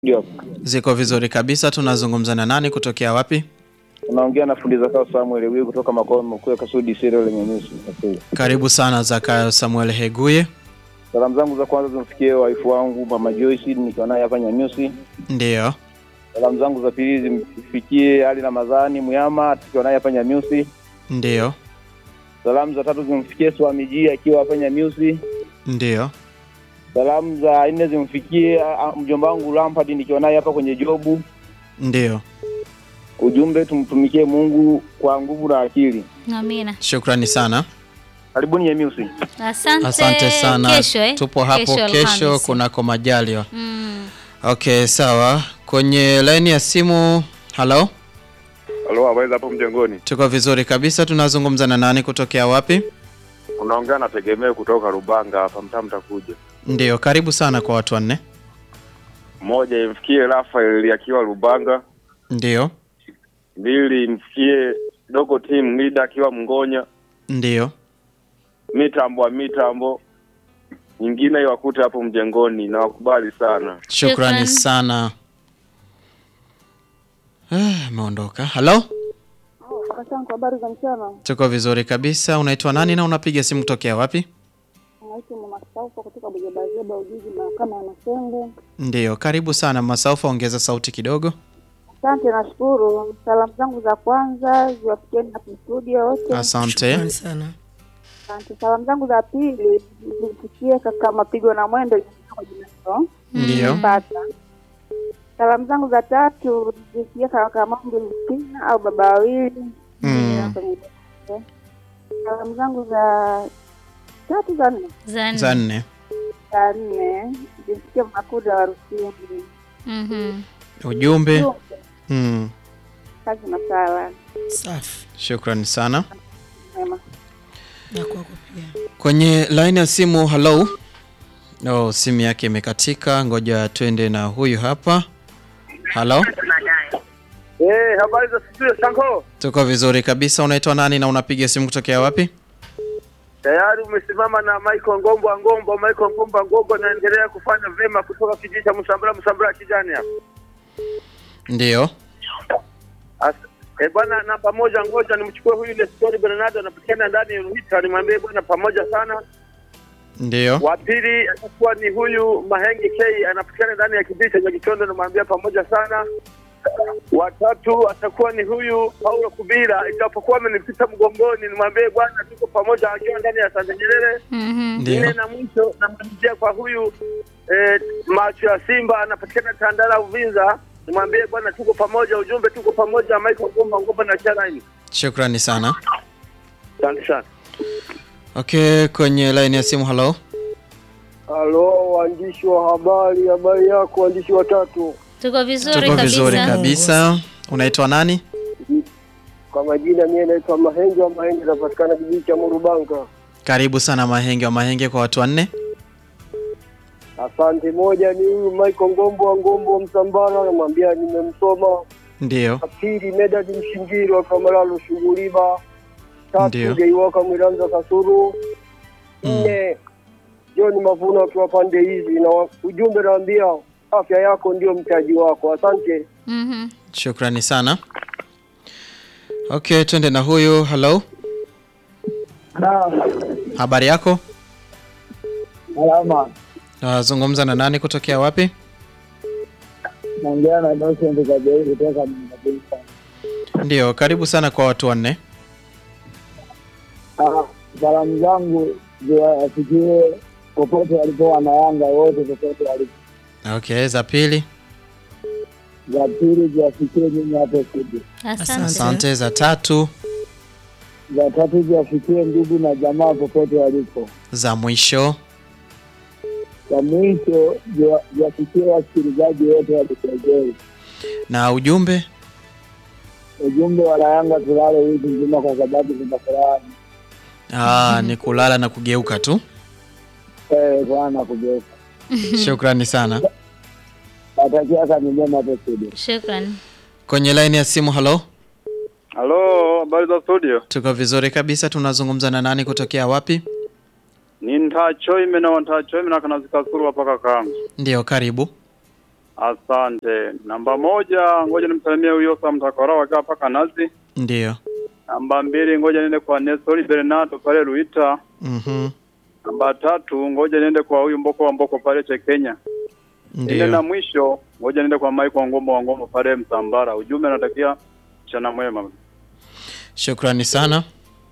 Ndio. Ziko vizuri kabisa. Tunazungumza na nani kutokea wapi? Unaongea na fundi Zakayo Samuel Wiu kutoka makao makuu ya Kasudi Siro lenye nusu. Karibu sana Zakayo Samuel Heguye. Salamu zangu za kwanza zimfikie waifu wangu Mama Joyce nikiwa naye hapa Nyanyusi. Ndiyo, Salamu zangu za pili zimfikie Ali Ramadhani Muyama tukiwa naye hapa Nyanyusi. ndiyo, Salamu za tatu zimfikie Swamiji akiwa hapa Nyanyusi. ndiyo. Salamu za nne zimfikie ah, mjomba wangu Lampard nikiwa naye hapa kwenye jobu. Ndiyo, Ujumbe, tumtumikie Mungu kwa nguvu na akili. Amina. shukrani sana, Karibuni Nyanyusi. Asante. asante sana. Kesho, eh? Tupo hapo kesho, Alhamisi. kunako majaliwa. Mm. Okay, sawa. Kwenye laini ya simu, halo, Halo, habari za hapo mjengoni? tuko vizuri kabisa. Tunazungumza na nani kutokea wapi? Unaongea na Tegemeo kutoka Rubanga hapa mtaa mtakuja. Ndiyo, karibu sana kwa watu wanne. Moja imfikie Rafael akiwa Rubanga, Ndiyo, mbili imfikie Dogo Team Leader akiwa Mngonya, ndiyo, mitambo wa mitambo nyingine iwakute hapo mjengoni na wakubali sana. shukrani Shukran. sana. Ah, Ameondoka. Halo, Asante, habari za mchana. tuko vizuri kabisa. Unaitwa nani na unapiga simu kutokea wapi? Naitwa Mama Saufa kutoka Bujabazeba, Ujiji, mahakama ya Masenge. Ndiyo, karibu sana Masaufa, ongeza sauti kidogo. Asante, nashukuru. Salamu zangu za kwanza ziwafikieni hapo studio wote. Asante. Shukrani sana. Asante. Salamu zangu za pili zimfikie kaka Mapigo na Mwendo kwa jina hilo. Ndiyo, Pata. Salamu zangu za tatu zimfikie kaka Mambo Mpina au baba wawili. Mm. Salamu zangu za tatu za nne Za nne. za nne. za nne zimfikie Makuda wa Rusini. Mhm. Ujumbe. Mm. Kazi na sala Safi. Shukrani sana. mema. Na kwako pia. Kwenye line ya simu, hello. Oh, simu yake imekatika. Ngoja twende na huyu hapa. Halo, Eh, habari za studio Sanko? tuko vizuri kabisa. Unaitwa nani na unapiga simu kutokea wapi? Tayari umesimama na Michael Ngombo Ngombo, Michael Ngombo Ngombo anaendelea kufanya vyema kutoka kijiji cha Msambara Msambara kijani hapa. Ndiyo, As- Eh, bwana na pamoja, ngoja nimchukue huyu Nestori Bernardo anapatikana ndani ya Ruhita, nimwambie bwana pamoja sana. ndiyo, Wa pili atakuwa ni huyu Mahenge K anapatikana ndani ya kijiji cha Nyakichondo, nimwambia pamoja sana. Watatu atakuwa ni huyu Paulo Kubira, ijapokuwa amenipita mgongoni, nimwambie bwana tuko pamoja, akiwa ndani ya Santa Nyerere. Mhm. Nne ndiyo. na mwisho namalizia kwa huyu eh, macho ya Simba anapatikana Tandala Uvinza, nimwambie bwana tuko pamoja, ujumbe tuko pamoja, Michael Ngomba Ngomba na Charaini. Shukrani sana. Asante sana. Okay, kwenye line ya simu, hello. Halo, waandishi wa habari, habari yako waandishi watatu? Tuko vizuri Tuko kabisa. vizuri kabisa. Unaitwa nani? Kwa majina mie naitwa Mahenge wa Mahenge, napatikana kijiji cha Murubanga. Karibu sana Mahenge wa Mahenge kwa watu wanne. Asante. Moja ni huyu Michael Ngombo wa Ngombo wa Msambara, namwambia nimemsoma. Ndiyo, Pili Medadi Mshingiri wa Kamalalo Shuguriba. Ndiyo. Tatu Jaiwaka Mwiranza Kasuru. Nne John Mavuno akiwa pande hizi, na wa- ujumbe naambia afya yako ndio mtaji wako. Asante. Mhm. shukrani sana. Okay, twende na huyu. Hello, habari yako? Salama. Nazungumza na nani kutokea wapi? Naongea na Innocent Kabehi kutoka Mnabisa. Ndiyo, karibu sana kwa watu wanne. Ah, salamu zangu ziwafikie popote walipo wanayanga wote, popote walipo. Okay, za pili. Za pili ziwafikie mimi hapo studio. Asante. Asante. Za tatu. Za tatu ziwafikie ndugu na jamaa popote walipo. Za mwisho. Za mwisho ziwa- ziwafikie wasikilizaji wote wa Kiswahili. Na ujumbe. Ujumbe wa Yanga tulale wiki nzima kwa sababu tuna furaha Ah, ni kulala na kugeuka tu. eh, sana kugeuka. Shukrani sana. Natakia kazi njema hapo studio. Shukrani. Kwenye line ya simu, hello. Halo, habari za studio? Tuko vizuri kabisa. Tunazungumza na nani kutokea wapi? Ni ntachoime na ntachoime na kanazikasuru hapa kakangu. Ndiyo, karibu. Asante. Namba moja, ngoja nimsalimie huyo Sam Takora wakiwa paka Nazi. Ndiyo. Namba mbili, ngoja niende kwa Nestori Bernardo pale Luita. Mhm. Namba tatu, ngoja niende kwa huyu Mboko wa Mboko pale Chekenya. Ile na Ndiyo. mwisho, ngoja niende kwa Mike wa Ngombo wa Ngombo pale Msambara. Ujumbe natakia mchana mwema. Shukrani sana.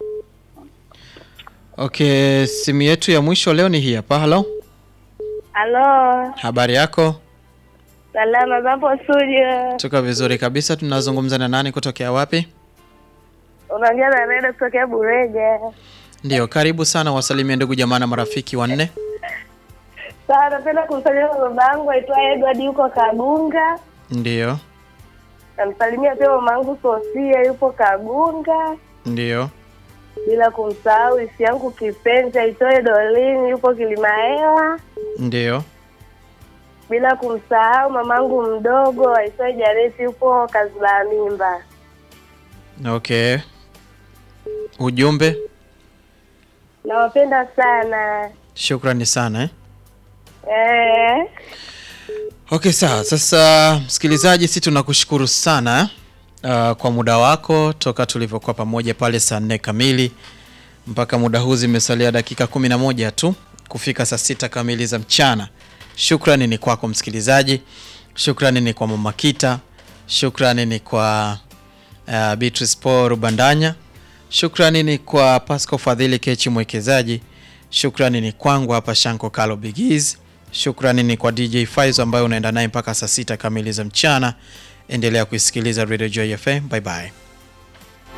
Okay, simu yetu ya mwisho leo ni hii hapa. Hello. Halo, Habari yako? salama zapo studio. Tuko vizuri kabisa. Tunazungumza na nani kutokea wapi? Unaongea na Nenda kutokea Burege. Ndio, karibu sana, wasalimie ndugu jamaa na marafiki wanne. Sawa, napenda kumsalimia baba yangu aitwaye Edward yuko Kagunga. Ndio, Namsalimia pia mama yangu Sofia yupo Kagunga, ndio, bila kumsahau isi yangu kipenzi aitwaye Dolini yupo Kilimahewa, ndio. bila kumsahau mamangu mdogo aitwaye Jaresi yupo Kazula Mimba. Okay. Ujumbe, Nawapenda sana shukrani sana eh. eh. Okay, sawa. Sasa msikilizaji, si tunakushukuru sana uh, kwa muda wako toka tulivyokuwa pamoja pale saa nne kamili mpaka muda huu zimesalia dakika kumi na moja tu kufika saa sita kamili za mchana. Shukrani ni kwako msikilizaji, shukrani ni kwa Mama Kita, shukrani ni kwa uh, Beatrice Paul Rubandanya, shukrani ni kwa Pasco Fadhili Kechi mwekezaji, shukrani ni kwangu hapa Shanko Kalo Bigiz, shukrani ni kwa DJ Faizo ambayo unaenda naye mpaka saa sita kamili za mchana. Endelea kuisikiliza Radio Joy FM. Bye bye.